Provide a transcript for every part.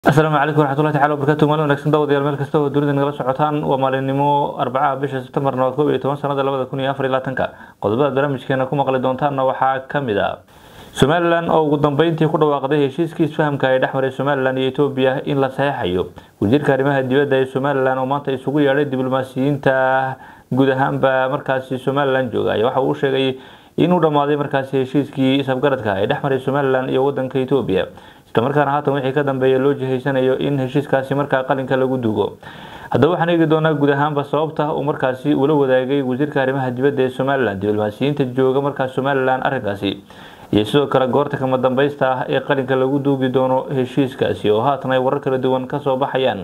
asalaamu calaykum waraxmatullahi tacala wabarakaatu maalin wanaagsan daawadayaal meel kasta oo dunida nagala socotaan waa maalinimo arbacaha bisha sebtembarna waa koob iyo toban sanada labada kun iyo afar iyo labaatanka qodobada barnaamijkeena ku maqli doontaanna waxaa kamid ah somalilan oo ugu dambeyntii ku dhawaaqday heshiiskii isfahamka ee dhex maray somalilan iyo etoobiya in la saxeixayo wasiirka arrimaha dibadda ee somalilan oo maanta isugu yeedhay diblomaasiyiinta guud ahaanba markaasi somalilan jooga ayaa waxa uu sheegay inuu dhammaaday markaasi heshiiskii isafgaradka ee dhex maray somalilan iyo wadanka etoobiya islamarkaana haatan wixii ka dambeeya loo jihaysanayo in heshiiskaasi markaa qalinka lagu duugo haddaba waxaan eegi doonaa guud ahaanba sababta uu markaasi ula wadaagay wasiirka arrimaha dibadda ee somalilan diblomaasiyiinta jooga markaas somalilan arrinkaasi iyo sidoo kale goorta kama dambeysta ah ee qalinka lagu duugi doono heshiiskaasi oo haatan ay warar kala duwan kasoo baxayaan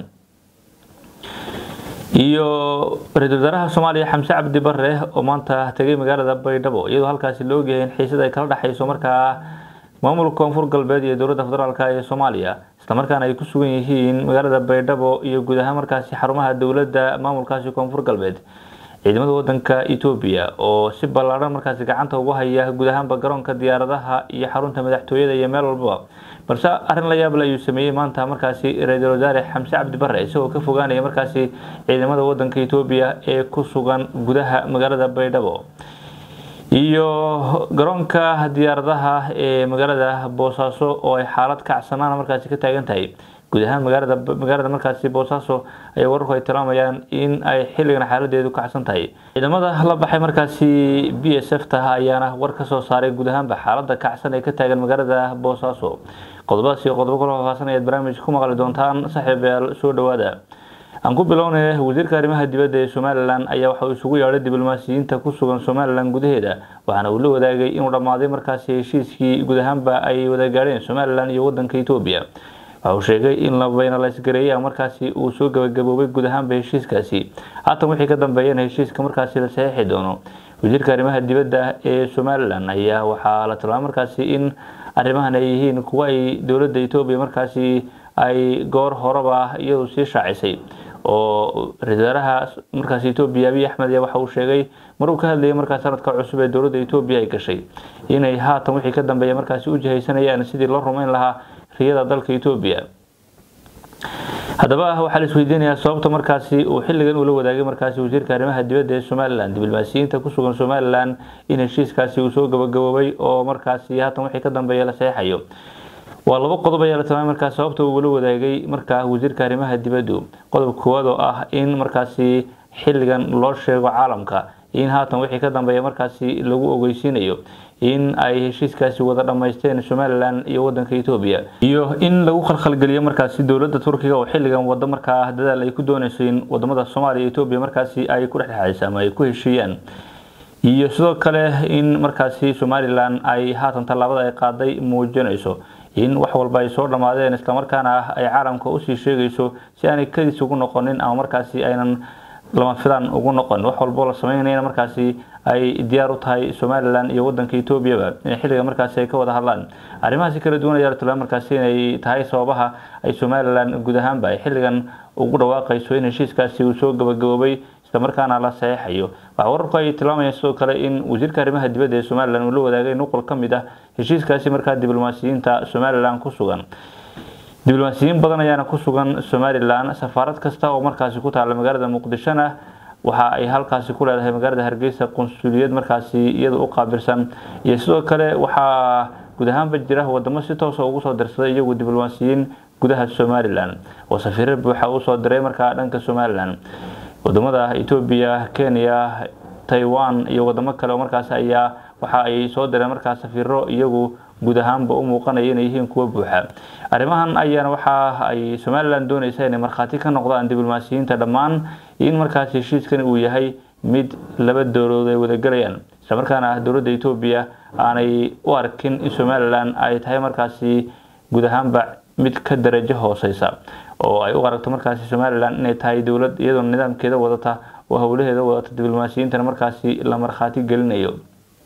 iyo ra-iisul wasaaraha soomaaliya xamse cabdi bare oo maanta tegay magaalada baydhabo iyadoo halkaasi la ogyahay in xiisad ay kala dhexayso markaa maamulka koonfur galbeed iyo dowladda federaalk ee soomaaliya islamarkaana ay ku sugan yihiin magaalada baydhabo iyo guud ahaan markaasi xarumaha dowladda maamulkaasi koonfur galbeed ciidamada wadanka etoobiya oo si ballaadhan markaasi gacanta ugu haya guud ahaanba garoonka diyaaradaha iyo xarunta madaxtooyada iyo meel walbaba balse arrin la yaable ayuu sameeyey maanta markaasi ra-iisul wasaare xamse cabdi bare isagoo ka fogaanaya markaasi ciidamada wadanka etoobiya ee ku sugan gudaha magaalada baydhabo iyo garoonka diyaaradaha ee magaalada boosaaso oo ay xaalad kacsanaan markaasi ka taagan tahay guud ahaan magaalada magaalada markaasi boosaaso ayaa wararku ay tilmaamayaan in ay xilligan xaaladeedu kacsan tahay ciidamada la baxay markaasi b s f taha ayaana war kasoo saaray guud ahaanba xaalada kacsan ee ka taagan magaalada boosaaso qodobadaas iyo qodobo kala faahfaahsan ayaad barnaamijka ku maqli doontaan saaxiibayaal soo dhawaada aan ku bilownay wasiirka arrimaha dibadda ee somalilan ayaa waxa uu isugu yeedhay diblomaasiyiinta ku sugan somalilan gudaheeda waxaana uu la wadaagay inuu dhammaaday markaasi heshiiskii guud ahaanba ay wada gaadheen somalilan iyo wadanka etoobiya waxa uu sheegay in labayna laysgareeya markaasi uu soo gabagaboobay guud ahaanba heshiiskaasi haatan wixii ka dambeeyana heshiiska markaasi la saxiixi doono wasiirka arrimaha dibadda ee somalilan ayaa waxaa la tilmaamay markaasi in arrimahan ay yihiin kuwa ay dowladda etoobiya markaasi ay goor horeba iyadu sii shaacisay oo ra-isul wasaaraha markaasi etoobiya abiy axmed ayaa waxa uu sheegay mar uu ka hadlayay markaas sanadka cusub ee dowladda etoobiya ay gashay inay haatan wixii ka dambeeya markaasi u jihaysanayaan sidii loo rumeyn lahaa riyada dalka etoobiya haddaba waxaa la isweydiinayaa sababta markaasi uu xilligan ula wadaagay markaasi wasiirka arrimaha dibadda ee somalilan diblomaasiyiinta ku sugan somalilan in heshiiskaasi uu soo gabagaboobay oo markaasi haatan wixii ka dambeeya la saxeixayo waa laba qodob ayaa la tilmaamay markaas sababta uu ula wadaagay markaa wasiirka arrimaha dibaddu qodob koowaad oo ah in markaasi xilligan loo sheego caalamka in haatan wixii ka dambeeya markaasi lagu ogeysiinayo in ay heshiiskaasi wada dhammaysteen somalilan iyo wadanka etoobiya iyo in lagu khalkhalgeliyo markaasi dowladda turkiga oo xilligan wado markaa dadaal ay ku dooneyso in wadamada soomaaliya iyo etoobiya markaasi ay ku dhexdhexayso ama ay ku heshiiyaan iyo sidoo kale in markaasi somalilan ay haatan tallaabada ay qaaday muujinayso in wax walba ay soo dhammaadeen islamarkaana ay caalamka usii sheegayso si aanay kadis ugu noqonin ama markaasi aynan lama filaan ugu noqon wax walboo la sameynayna markaasi ay diyaar u tahay somalilan iyo wadanka etoobiyaba in xilliga markaasi ay ka wada hadlaan arrimahaasi kala duwan ayaa la tilmaamay markaasi inay tahay sababaha ay somalilan guud ahaanba ay xilligan ugu dhawaaqayso in heshiiskaasi uu soo gabagaboobay islamarkaana la saxeixayo waxaa wararku ay tilmaamayaan sidoo kale in wasiirka arrimaha dibadda ee somalilan uu la wadaagay nuqul ka mid ah heshiiskaasi markaa diblomaasiyiinta somalilan ku sugan diblomaasiyiin badan ayaana ku sugan somalilan safaarad kasta oo markaasi ku taala magaalada muqdishona waxa ay halkaasi ku leedahay magaalada hargeysa qunsuliyad markaasi iyada u qaabilsan iyo sidoo kale waxaa guud ahaanba jira wadamo si toosa ugu soo dirsaday iyagu diblomaasiyiin gudaha somalilan oo safiiro buuxa usoo diray markaa dhanka somalilan wadamada etoobiya kenya taiwan iyo wadamo kale oo markaas ayaa waxa ay soo direen markaa safiiro iyagu guud ahaanba u muuqanaya inay yihiin kuwa buuxa arrimahan ayaana waxa ay somalilan dooneysa inay markhaati ka noqdaan diblomaasiyiinta dhammaan in markaas heshiiskan uu yahay mid laba dowladood ay wadagelayaan islamarkaana dowladda etoobiya aanay u arkin in somalilan ay tahay markaasi guud ahaanba mid ka darajo hooseysa oo ay u aragto markaasi somalilan inay tahay dowlad iyadoo nidaamkeeda wadata oo howlaheeda wadata diblomaasiyiintana markaasi la markhaati gelinayo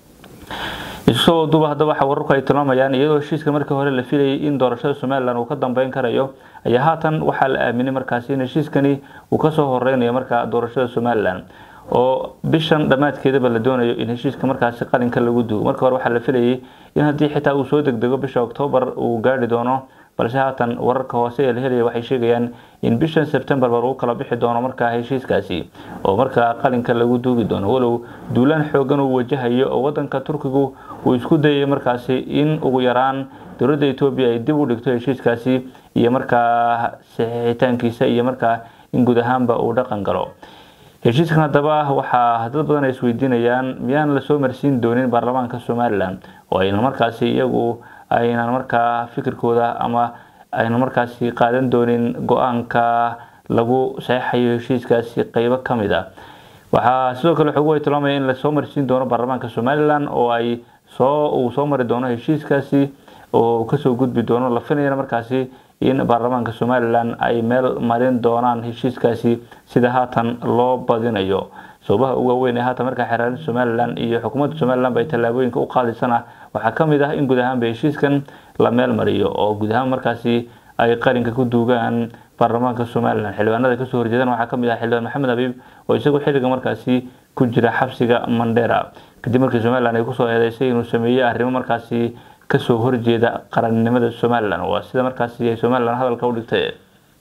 isusoo duba haddaba waxa wararku ay tilmaamayaan iyadoo heshiiska markii hore la filayay in doorashada somalilan uu ka dambeyn karayo ayaa haatan waxaa la aaminay markaasi in heshiiskani uu kasoo horeynayo markaa doorashada somalilan oo bishan dhammaadkeedaba la doonayo in heshiiska markaasi qalinka lagu duugo marka hore waxaa la filayay in haddii xitaa uu soo degdego bisha oktoobar uu gaari doono balse haatan wararka hoose ee la helaya waxay sheegayaan in bishan sebtembarba lagu kala bixi doono markaa heshiiskaasi oo markaa qalinka lagu duugi doono walow duulaan xoogan uu wajahayo oo wadanka turkigu uu isku dayay markaasi in ugu yaraan dowladda etoobiya ay dib u dhigto heshiiskaasi iyo markaa saxiixitaankiisa iyo markaa in guud ahaanba uu dhaqan galo heshiiskan haddaba waxaa dad badan ay isweydiinayaan miyaan lasoo marsiin doonin baarlamaanka somalilan oo aynan markaasi iyagu aynan markaa fikirkooda ama aynan markaasi qaadan doonin go-aanka lagu saxeixayo heshiiskaasi qeybo ka mid a waxaa sidoo kale xogu ay tilmaamaya in lasoo marsiin doono baarlamaanka somalilan oo ay soo uu soo mari doono heshiiskaasi oo kasoo gudbi doono la filayana markaasi in baarlamaanka somalilan ay meel marin doonaan heshiiskaasi sida haatan loo badinayo sababaha ugu waaweyn ee haatan markaa xeraarinta somalilan iyo xukuumadda somalilan bay tallaabooyinka u qaadaysana waxaa ka mid ah in guud ahaanba heshiiskan la meel mariyo oo guud ahaan markaasi ay qalinka ku duugaan baarlamaanka somalilan xildhibaanada kasoo horjeedan waxaa kamid ah xildhibaan maxamed habiib oo isagu xilliga markaasi ku jira xabsiga mandera kadib markii somalilan ay kusoo eedeysay inuu sameeyey arrimo markaasi kasoo horjeeda qarannimada somalilan waa sida markaasi ay somalilan hadalka u dhigtay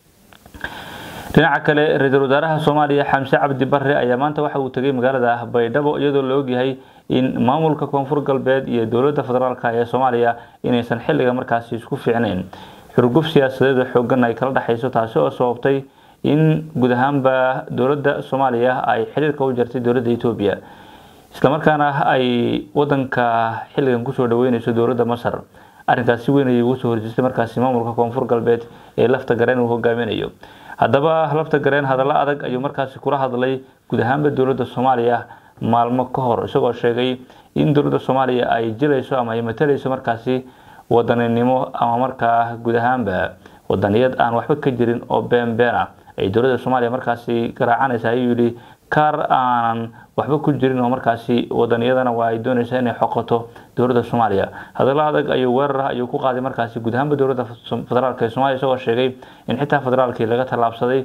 dhinaca kale ra-iisul wasaaraha soomaaliya xamse cabdi bare ayaa maanta waxa uu tegay magaalada baydhabo iyadoo la ogyahay in maamulka koonfur galbeed iyo dowladda federaalk ee soomaaliya inaysan xilliga markaasi isku fiicnayn xurguf siyaasadeed xoogan ay kala dhexayso taasi oo sababtay in guud ahaanba dowladda soomaaliya ay xiriirka u jartay dowladda etoobiya islamarkaana ay wadanka xilligan kusoo dhaweyneyso dowladda masar arrinkaas si weyn ayay ugu soo horjeestay markaasi maamulka koonfur galbeed ee lafta gareen uu hogaaminayo haddaba lafta gareen hadallo adag ayuu markaasi kula hadlay guud ahaanba dowladda soomaaliya maalmo ka hor isagoo sheegay in dowladda soomaaliya ay jilayso ama ay matalayso markaasi wadaninimo ama markaa guud ahaanba wadaniyad aan waxba ka jirin oo been been ah ay dowladda soomaaliya markaasi garaacanaysa ayuu yidhi kaar aanan waxba ku jirin oo markaasi wadaniyadana waa ay doonaysaa inay xoqoto dowladda soomaaliya hadallo adag ayuu weerar ayuu ku qaaday markaasi guud ahaanba dowladda federaalk ee soomaliya isagoo sheegay in xitaa federaalkii laga tallaabsaday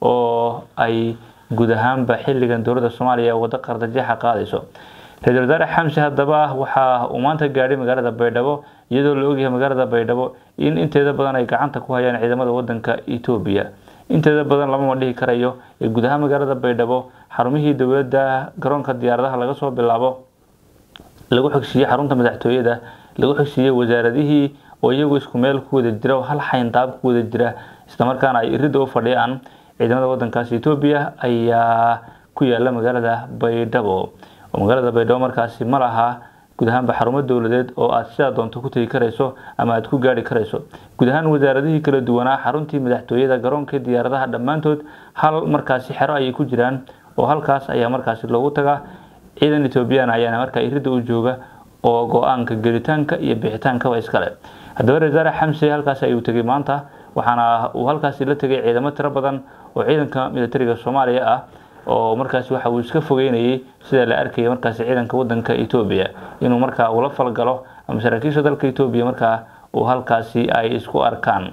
oo ay guud ahaanba xilligan dowladda soomaaliya waddo qardajeexa qaadayso ra-iisul wasaare xamse haddaba waxa uu maanta gaadhay magaalada baydhabo iyadoo la ogyahay magaalada baydhabo in inteeda badan ay gacanta ku hayaan ciidamada wadanka etoobiya inteeda badan lamama dhihi karayo ee guud ahaan magaalada baydhabo xarumihii dowladda garoonka diyaaradaha laga soo bilaabo lagu xogsiiyey xarunta madaxtooyada lagu xogsiiyey wasaaradihii oo iyagu isku meel ku wada jira oo hal xayndaab ku wada jira islamarkaana ay iridda u fadhiyaan ciidamada wadankaasi etoobiya ayaa ku yaala magaalada baydhabo oo magaalada baydhabo markaasi ma laha guud ahaanba xarumo dowladeed oo aad sidaa doonto ku tegi karayso ama aad ku gaari karayso guud ahaan wasaaradihii kala duwanaa xaruntii madaxtooyada garoonkii diyaaradaha dhammaantood hal markaasi xero ayay ku jiraan oo halkaas ayaa markaasi loogu tagaa ciidan etoobiyaan ayaana markaa iridda u jooga oo go-aanka gelitaanka iyo bixitaankaba iskale haddaba resaare xamse halkaas ayuu tegay maanta waxaana uu halkaasi la tegay ciidamo tiro badan oo ciidanka militariga soomaaliya ah oo markaasi waxa uu iska fogeynayay sida la arkaya markaasi ciidanka wadanka etoobiya inuu markaa ula falgalo ama saraakiisha dalka etoobiya markaa uu halkaasi ay isku arkaan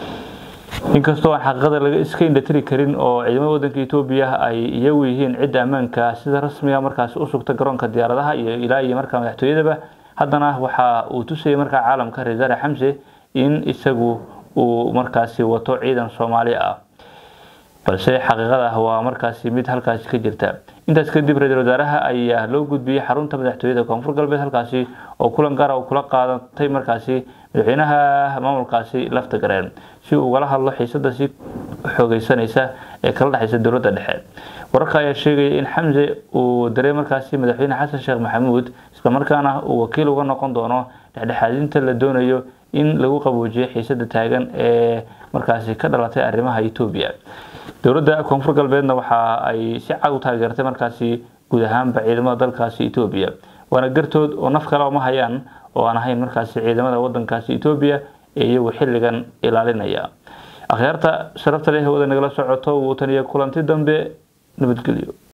inkastoo aan xaqiiqada laga iska indhatiri karin oo ciidamada wadanka etoobiya ay iyagu yihiin cidda ammaanka sida rasmiga markaasi u sugta garoonka diyaaradaha iyo ilaa iyo markaa madaxtooyadaba haddana waxa uu tusayay markaa caalamka resaare xamse in isagu uu markaasi wato ciidan soomaali ah balse xaqiiqada waa markaasi mid halkaasi ka jirta intaas kadib ra-iisul wasaaraha ayaa loo gudbiyey xarunta madaxtooyada koonfur galbeed halkaasi oo kulan gaara kula qaadatay markaasi madaxweynaha maamulkaasi lafta gareen si uu ugala hadlo xiisada si xoogeysanaysa ee kala dhexaysa dowladda dhexe wararka ayaa sheegaya in xamse uu daray markaasi madaxweyne xasan sheekh maxamuud islamarkaana uu wakiil uga noqon doono dhexdhexaadinta la doonayo in lagu qaboojiyo xiisada taagan ee markaasi ka dhalatay arrimaha etoobiya dowladda koonfur galbeedna waxa ay si cad u taageertay markaasi guud ahaanba ciidamada dalkaasi etoobiya waana gartood oo naf kale uma hayaan oo aan ahayn markaasi ciidamada wadankaasi etoobiya ee iyagu xilligan ilaalinaya akhyaarta sharafta leh wada nagala socoto wuu taniyo kulanti dambe nabadgelyo